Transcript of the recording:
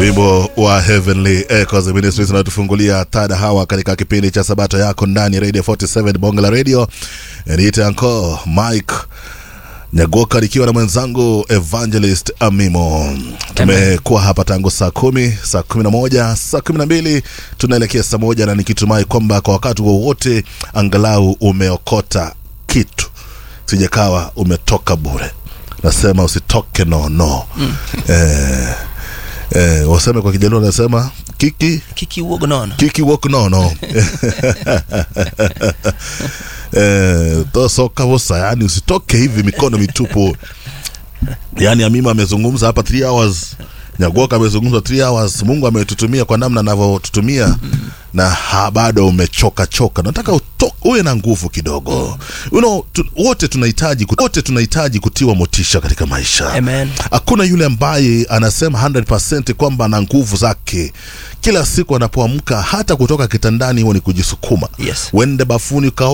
wimbo wa Heavenly Echoes Ministries unatufungulia tada hawa katika kipindi cha sabato yako ndani ya Radio 47 bonge la radio. Niite anko Mike Nyagoka nikiwa na mwenzangu Evangelist Amimo. Tumekuwa hapa tangu saa kumi, saa kumi na moja, saa kumi na mbili tunaelekea saa moja, na nikitumai kwamba kwa wakati wowote angalau umeokota kitu, sijakawa umetoka bure. Nasema usitoke nono mm. eh, eh, waseme kwa Kijaluo nasema kiki kiki uogo nono kiki wok nono eh, tosoka vosa, yani usitoke hivi mikono mitupu. Yani Amima amezungumza hapa 3 hours Nyagoka amezungumza 3 hours. Mungu ametutumia kwa namna anavyotutumia na ha, bado umechoka choka. Nataka uto- uwe na nguvu kidogo. You know, tu, wote tunahitaji kut- wote tunahitaji kutiwa motisha katika maisha. Amen. Hakuna yule ambaye anasema 100% kwamba ana nguvu zake. Kila siku anapoamka hata kutoka kitandani huwa ni kujisukuma. Yes. Uende bafuni uka